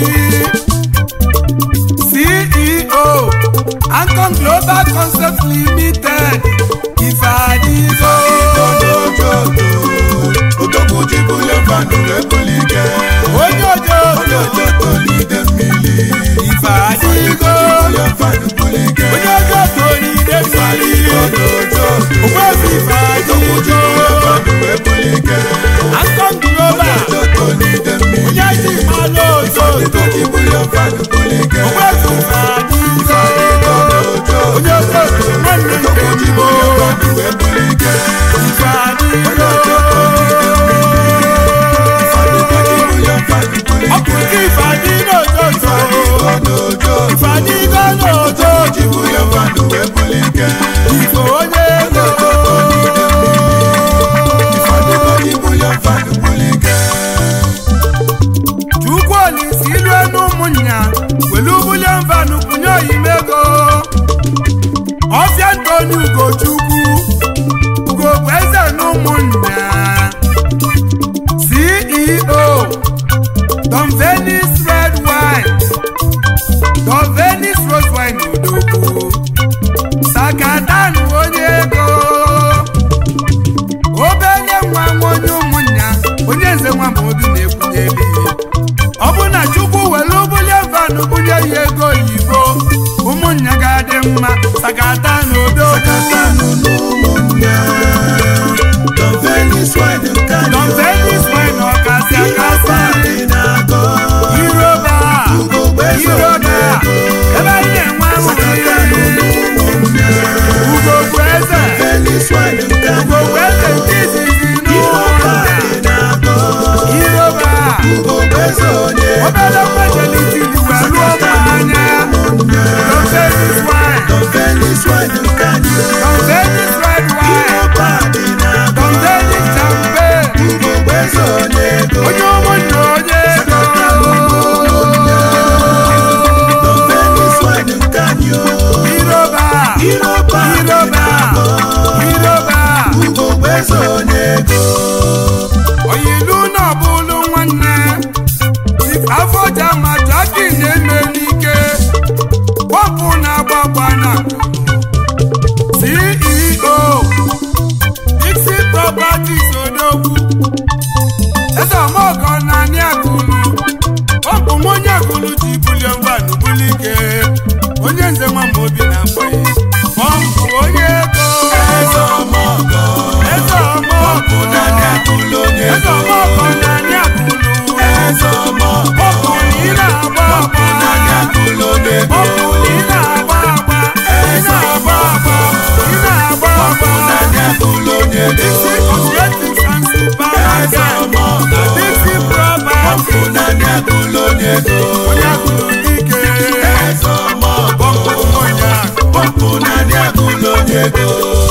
S1: ceo Ancon global concept limited ife adịgo
S2: Odogwu ji bulion van wee bulike
S1: onye
S2: onye
S1: ojoto
S2: ojoto n'ide mmiri
S1: ife adịgo
S2: bulion van bulike
S1: onye ojoto n'ide mmiri ogbuefi ife
S2: Odogwu ji bulion
S1: adịgo
S2: van wee bulike
S1: Ancon
S2: onye
S1: global
S2: ojoto n'ide mmiri
S1: onye ji mmanụ ojoto
S2: Odogwu ji bulion van bulike
S1: ogbuefi ife adịgo onye ojoto nwanne nke
S2: Odogwu ji
S1: Igbo
S2: bulion van wee bulike
S1: ife adịgo
S2: onye ojoto n'ide mmiri Odogwu ji bulion van bulike
S1: ọ bụ nke ife adị n'ojoto ife adịgo n'ojoto
S2: ji bulion van wee bulike
S1: ife onye ego
S2: Odogwu ji bulion van bulike
S1: chukwu olisi ilu enu ụmụnya welu bulion van kwunye oyime Anthony Ugochukwu Ugo bụ eze na ụmụnna CEO Don Venice Red Wine Don Venice Rose Wine Odogwu Sakadan onye ego obele nwa nwa onye ụmụnna onye nze nwa ma obi na-ekwunye eluigwe ọ bụ na chukwu were bulie vanụ bulie ya ego oyibo ụmụnna ga-adị mma sakata n'odo
S2: Sakatanu n'ụmụnne Don Venice wine nke anyị
S1: Don Venice wine ọkasị akasị
S2: dị na-agọ
S1: iroba
S2: Ugogbe so
S1: iroba ebe anyị na-enwe
S2: Sakatanu
S1: ahụhụ
S2: n'ụmụnne
S1: ugogbu eze
S2: Venice wine nke anyị
S1: ugogbu eze nke izizi
S2: Iroba
S1: n'ụmụnna
S2: dị na-agọ
S1: iroba
S2: Ugogbe so onye
S1: obere mmajelitili wee ruo m anya Don Venice wine
S2: Don Venice wine nke anyị
S1: Don Venice red wine
S2: Iroba dị na-agọ
S1: Don Venice champagne
S2: Ugogbe so onye ego
S1: onye ụmụnna onye ego
S2: Don Venice wine nke anyị
S1: iroba
S2: Iroba dị
S1: iroba
S2: na-agọ
S1: iroba
S2: Ugogbe so onye ego
S1: oyilu na ọbụlụ nwanne afọ jama jaki na-eme n'ike wapụ na-agbagba na ceo dixi properties odogwu eze ọmọgọ na anị agụlụ wapụ m onye agụlụ ji bulie ngwanụ bulike onye nze nwa ma obi na mgbe pọmpụ onye ego
S2: Eze ọmọgọ
S1: eze ọmọgọ
S2: na na-agụlụ onye
S1: eze
S2: ego
S1: ọmọgọ na anị agụlụ
S2: Eze ọmọgọ
S1: Ọkụ na ị na-agba agba
S2: na na-agụlụ onye ego
S1: Ọkụ na ị na-agba agba Ị na-agba agba Ị na-agba agba
S2: na na-agụlụ onye ego
S1: Dixie Cosmetics and
S2: Eze
S1: Supermarket
S2: ọmọgọ
S1: Dixie Property
S2: na na-agụlụ onye ego
S1: Onye agụrụ dike
S2: Eze ọmọgọ
S1: Onye agụ
S2: Pọmpụ na na-agụlụ onye ego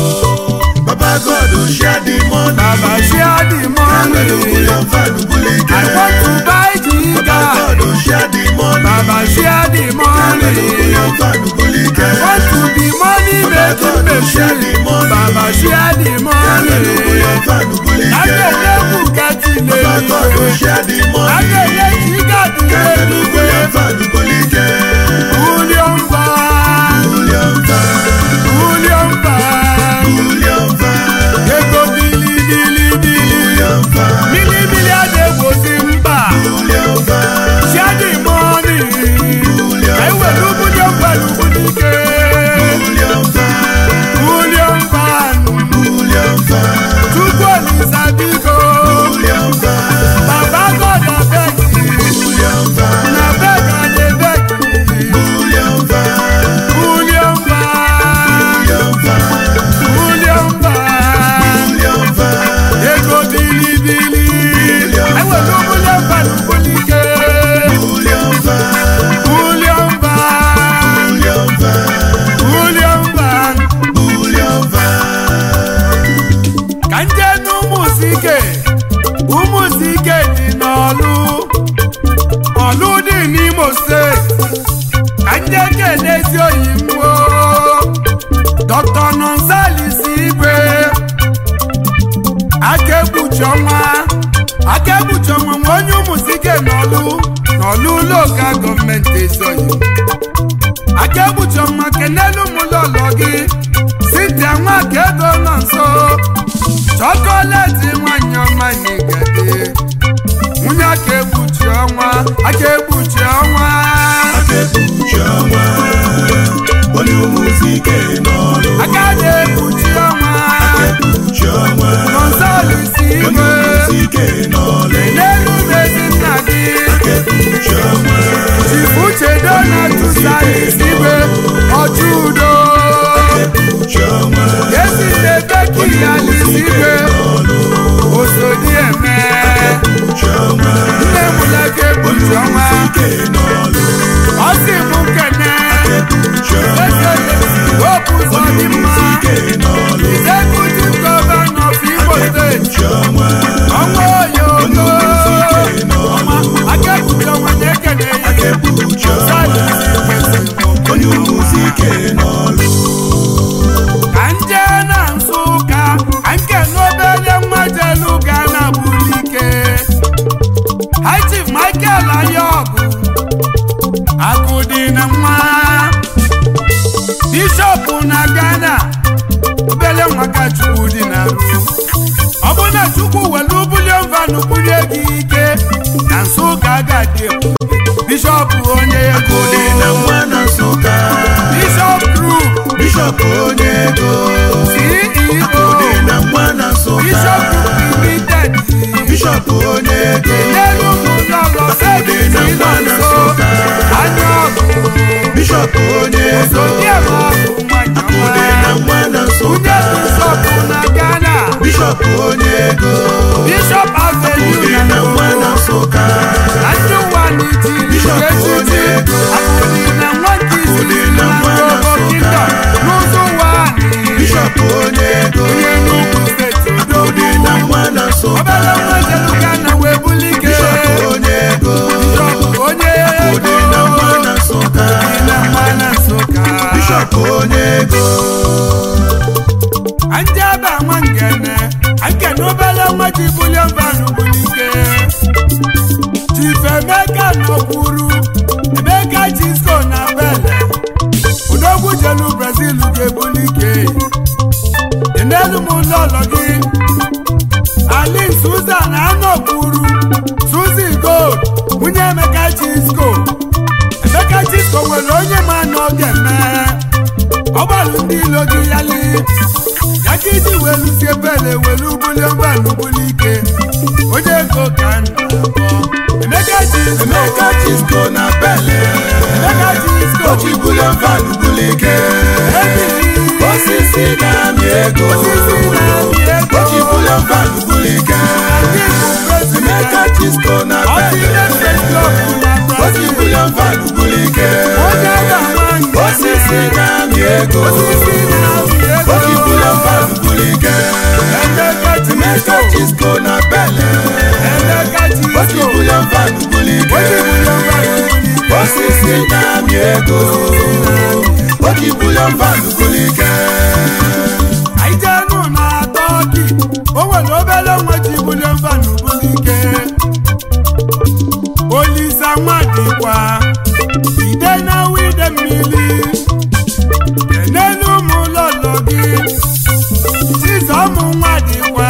S2: Baba God share the money
S1: Baba share the money
S2: Hallelujah, Fanu Bulike
S1: I want to buy
S2: Baba
S1: Giga
S2: God share the money
S1: Baba share the money
S2: Hallelujah, Fanu Bulike
S1: want to be money making machine Baba share the money
S2: Hallelujah, Fanu Bulike
S1: Agẹ̀lẹ̀ Bugatti lè
S2: Baba God
S1: rí
S2: share the money
S1: Agẹ̀lẹ̀ Jigadi lè rí
S2: Hallelujah, Fanu Bulike
S1: William Van
S2: William Van
S1: William Van
S2: William Van
S1: Ego bili bili bili
S2: William Van
S1: Mili mili adegbosi mba
S2: William Van
S1: Share the money Ewelu William Van Ubudike
S2: William Van
S1: William Van
S2: William Van
S1: Chukwu Olisa biko
S2: William Van
S1: Baba God abeg
S2: William Van
S1: na beg I dey beg
S2: William Van
S1: William Van
S2: William Van
S1: William Van
S2: William Van
S1: ego bilibili ewelu William Van ubulike
S2: William Van
S1: William Van
S2: William Van
S1: William Van
S2: William Van
S1: ka nje n'ụmụsike ụmụsike dị n'ọlụ ọlụ dị n'Imo steeti ka nje kenezi oyimwo Dr. Nonsalis Igwe aka ekpuchi ọnwa aka ekpuchi ọnwa nwe onye ụmụsike n'ọlụ n'ọlụ ụlọụka gọọmenti esoghị aka ekpuchi ọnwa kenelu ụmụlọlọ gị Cynthia nwaka ego nọ nso chọkọleti nwanyị ọma n'igade nwunye aka ekpuchi ọnwa aka ekpuchi ọnwa
S2: Akekpuchi ọnwa onye ụmụzike n'ọrụ
S1: aka na-ekpuchi ọnwa
S2: Akekpuchi ọnwa
S1: Nonsalis
S2: onye
S1: Igwe
S2: ụmụzike n'ọrụ
S1: n'elu mezi nna gị
S2: Akekpuchi ọnwa
S1: Chifu Chedo na Tusalis Igwe ọchụ udo
S2: Akekpuchi ọnwa
S1: esi n'ebe Kialis Igwe osodi eme
S2: Akekpuchi ọnwa
S1: nne m na-eke ekpuchi ọnwa
S2: ụmụzike n'ọrụ
S1: ọ sị m nkene
S2: Akekpuchi ọnwa
S1: wepụ ụzọ dị mma
S2: ụmụzike n'ọrụ
S1: executive governor of Imo steeti
S2: Akekpuchi ọnwa
S1: ọnwa oyogo ọnwa aka ekpuchi ọnwa na-ekene ya
S2: Akekpuchi ọnwa
S1: Salis Igwe si m
S2: onye ụmụzike n'ọrụ
S1: ka bishọp onye ego
S2: Akụdị na nwa na Nsụka
S1: bishọp group
S2: Bishọp onye ego
S1: ceo
S2: Akụdị na nwa na Nsụka
S1: bishọp group limited
S2: Bishọp onye ego
S1: n'elu ụlọ
S2: Akụdị na nwa na
S1: nso
S2: Nsụka
S1: anya ọgụ
S2: Bishọp onye ego
S1: odiebe ọgụ nwanyị
S2: Akụdị na
S1: ọma
S2: nwa na Nsụka
S1: onye bishọp na ghana
S2: Bishọp onye ego
S1: bishọp
S2: Akụdị
S1: avenue
S2: na
S1: na
S2: nwa na Nsụka
S1: na ndị ụwa n'itiri
S2: Bishọp
S1: echichi
S2: onye ego
S1: akụdị na nwa nke
S2: Akụdị
S1: izizi
S2: na
S1: na
S2: nwa na
S1: Robo
S2: Nsụka.
S1: Kingdom n'ụzọ ụwa
S2: Bishọp onye ego
S1: onye n'ugwu steeti
S2: Akụdị na nwa na Nsụka
S1: obere nwa jeluga na wee bulike
S2: Bishọp onye ego
S1: bishọp onye
S2: Akụdị na nwa na Nsụka
S1: na mma na nsụka
S2: Bishọp onye ego
S1: ndị ebe nwa ngene nkene obere nwa ji bulie mbanụ bulike chief emeka nọkwuru emeka chisko na bele udogwu jelu brazil ga-ebulike enelu m ụlọọlọ gị alin susan anọkwuru suzi gold nwunye emeka chisko emeka chisko nwere onye ma n'oge mee ọgbalụ ndị ilo gị yali ya ka iji welu si ebele welu bulie mgbalụ bulike onye ego ka nna akpọ emeka chisko
S2: Emeka Chisco na Bele
S1: emeka chisko
S2: Ochi bulion van bulike
S1: ebili
S2: Osisi na-amị ego
S1: osisi na-amị ego
S2: Ochi bulion van bulike
S1: ndị bụ president
S2: Emeka Chisco na Bele
S1: ọtụle fesklọb na
S2: Ochi
S1: brazil
S2: bulion van bulike
S1: onye ga-ama nke
S2: Osisi na-amị ego
S1: osisi na-amị ego
S2: Ochi bulion van bulike
S1: emeka
S2: Emeka
S1: chisko
S2: Chisco na Bele
S1: emeka
S2: Ochi
S1: chisko
S2: bulion van bulike
S1: onye bulie mgbalụ bulike
S2: Osisi na-amị ego Ochi bulion van bulike
S1: anyị jenu na tọki o nwere obere nwa ji bulie mfanụ bulike olisa nwa dịkwa ide na wide mmiri enelu ụmụ ụlọlọ gị chizọmụ nwa dịkwa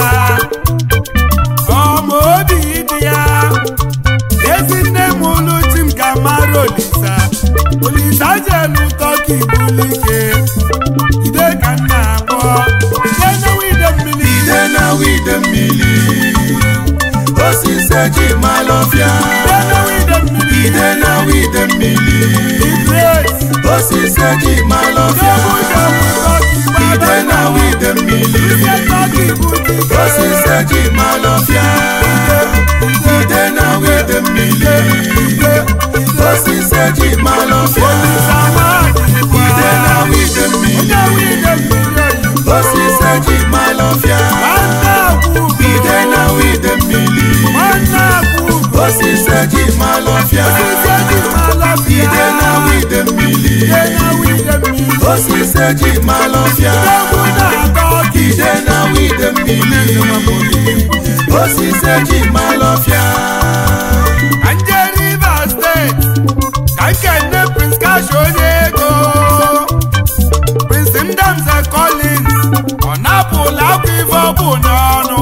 S1: ọma obi dị ya ezi nne m ụlụ chi m ka mara olisa olisa jelu tọki bulike ide ka m na-akpọ ide na wide mmiri
S2: ide na wide mmiri osisi eji malọfịa
S1: ide na wide mmiri
S2: ide na wide mmiri
S1: Grace,
S2: osisi eji malọfịa
S1: Jebu Jebu Tọki
S2: ide na wide mmiri
S1: Ide Tọki bulike
S2: osisi eji malọfịa ide na wide mmiri osisi eji malọfịa
S1: Olisa nwa dịkwa
S2: ide na wide mmiri
S1: Ide wide mmiri oyibo
S2: osisi eji malọfịa
S1: Nwanne akwụgo
S2: ide na wide mmiri
S1: Nwanne akwụgo
S2: osisi eji malọfịa
S1: Osisi eji malọfịa
S2: ide na wide mmiri
S1: Ide na wide mmiri
S2: osisi eji malọfịa
S1: Egwu na-atọ ọkị
S2: ide na wide mmiri osisi eji malọfịa
S1: Ka nje Rivers steeti ka nkenne Prince Cash onye ego Prince Ndamze Collins ọ napụla akwa ife ọ bụ n'ọnụ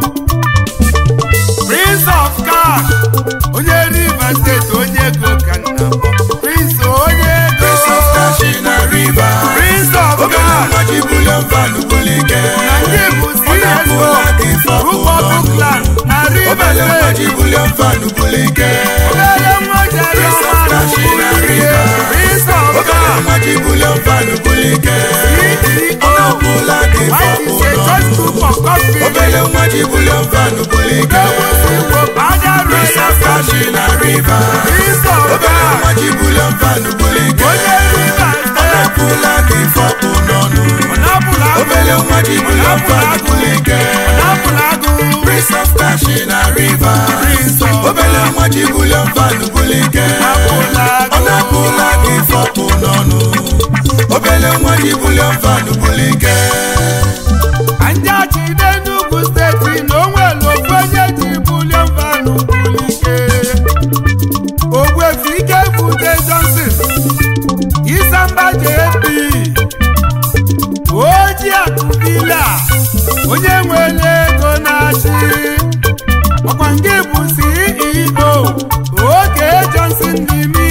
S1: Prince of Cash onye Rivers steeti onye ego ka nna m. Prince onye ego
S2: Prince of Kashi na river
S1: Prince of
S2: obere
S1: Cash
S2: nwa ji bulion van bulike
S1: na ndị bụ
S2: ọ na-apụla gị
S1: CSO
S2: fọpụ
S1: Group of Oakland na Rivers
S2: obere nwa
S1: steeti
S2: ji bulion van bulike
S1: obere nwa jere
S2: Prince of
S1: ọma
S2: Kashi na
S1: n'ụlọ
S2: river
S1: Prince of
S2: obere
S1: Cash
S2: nwa ji bulion van bulike ọ na-apụla gị
S1: White
S2: fọpụ
S1: is a just group of coffee.
S2: obere nwa ji bulion van bulike
S1: Ewusi wo bada
S2: Prince
S1: royal
S2: of Kashi na river
S1: Prince of
S2: obere
S1: God.
S2: nwa ji bulion van bulike
S1: Onye river
S2: ọ
S1: state.
S2: na-apụla gị fọpụ n'ọnụ
S1: Ọnapụla agụ.
S2: obere nwa ji bulion van bulike
S1: Ọnapụla agụ.
S2: Prince of Kashi na river
S1: Prince of
S2: obere nwa ji bulion van bulike
S1: Ọnapụla
S2: ọ
S1: agụ.
S2: na-apụla gị fọpụ n'ọnụ obere nwa ji bulion van bulike
S1: Anyị achịde n'Ugwu steeti na o nwere ofu onye ji bulie mvanụ bulike. Ogbuefi ike bute Johnson. Isamba JP. Oji akụbila. Onye nwere ego na-achị. Ọkwa nke bụ CEO. Oge Johnson n'ime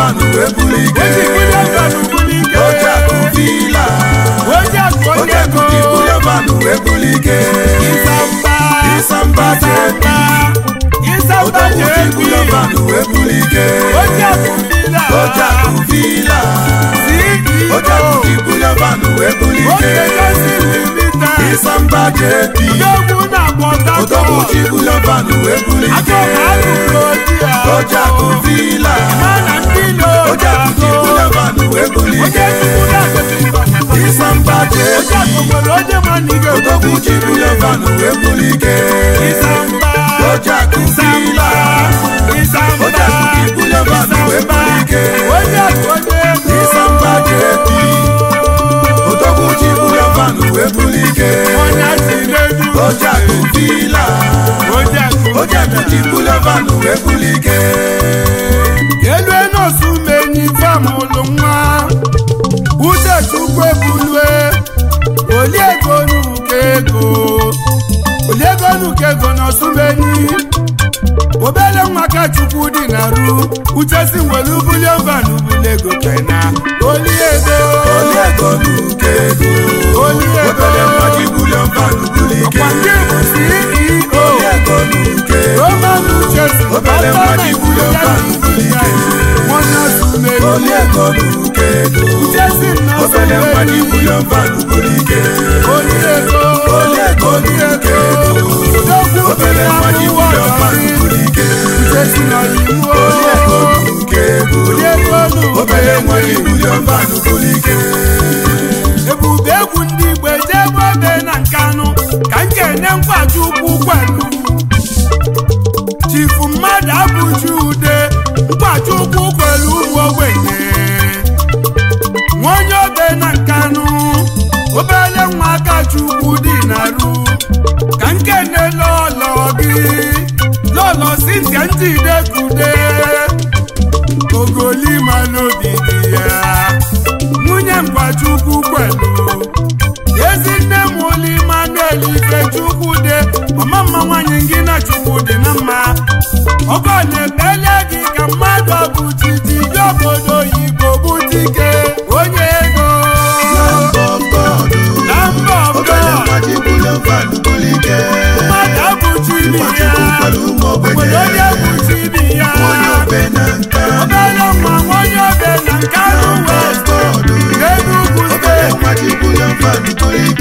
S2: vanụ wee buli ike
S1: oji bulie vanụ buli ike
S2: ojakụ vila
S1: oji akụ onye
S2: ojakụ
S1: ego
S2: ji bulie vanụ wee buli ike
S1: ịsamba
S2: Ịsamba JP.
S1: ịsamba
S2: odogwu ji
S1: jebi
S2: bulie vanụ wee buli ike
S1: oji akụ bila
S2: ojakụ vila
S1: ceo
S2: ojakụ ji bulie vanụ wee buli
S1: oge
S2: ike
S1: gosi limita
S2: ịsamba jp
S1: odogwu na
S2: odogwu
S1: pọtakọ
S2: ji bulie vanụ wee buli ike
S1: akọ na alụrụ oji a
S2: ojakụ vila
S1: mana ndị ilo
S2: ojakụ ji bulie vanụ wee buli
S1: onye
S2: ike
S1: chukwu na-agosi
S2: ịsamba
S1: oji
S2: jp
S1: akụ nwere onye ma na ige
S2: odogwu ji bulie vanụ wee buli ike
S1: ịsamba
S2: ojakụ vila
S1: ịsamba
S2: ojakụ ji bulie vanụ wee buli ike
S1: onye akụ onye ego
S2: ịsamba jp odogwu ji bulie vanụ wee buli ike
S1: onye si n'elu
S2: ojakụ vila
S1: onye akụ
S2: ojakụ ji bulie vanụ wee buli ike
S1: elu enosu menyi fam ụlụ nwa uche chukwu ebulue oliego nuke ego oliego nuke ego n'osumenyi obele nwa ka chukwu dị na ru uche si nwere ubulie van ubulego kena oliego
S2: oliego nuke ego
S1: oliego
S2: obele nwa ji bulie vanụ buli ike
S1: ọkwa ndị bụ ceo
S2: oliego nuke ego
S1: roman uche si
S2: Obele nwa ji bulie vanụ buli ike.
S1: nwanne sumenyi
S2: oliego nuke ego
S1: uche si na
S2: obele nwa ji
S1: sumenyi
S2: bulie vanụ buli ike
S1: oliego
S2: oliego nuke ego obele nwa ji bulie vanụ buli ike oliego nuke ego obele nwa ji bulie vanụ buli ike
S1: ebube egwu ndị igbo ejebe ebe na nkanụ ka m ga-enye nkwaji ukwu kwelu chifu mmadụ abụji ude nkwaji ukwu kwelu ụmụ ogbenye nwa onye obe na nkanụ obele nwa aka chukwu dị na-arụ ka m kene lọlọ gị lọlọ sintia njide kude ogolima n'obi dị ya nwunye mgbachukwu kwelu ezinne m ụlọ Emmanuel Ifechukwu dị mama mma nwanyị gị na chukwu dị na mma ọgọ na-ekpele gị ka mmadụ bụ titi dị obodo oyibo butike onye ego na mba ọbụla mmadụ abụchi ibi ya obodo onye bụchi ibi ya obere nwa onye obe na nke anụ west n'enugwu steeti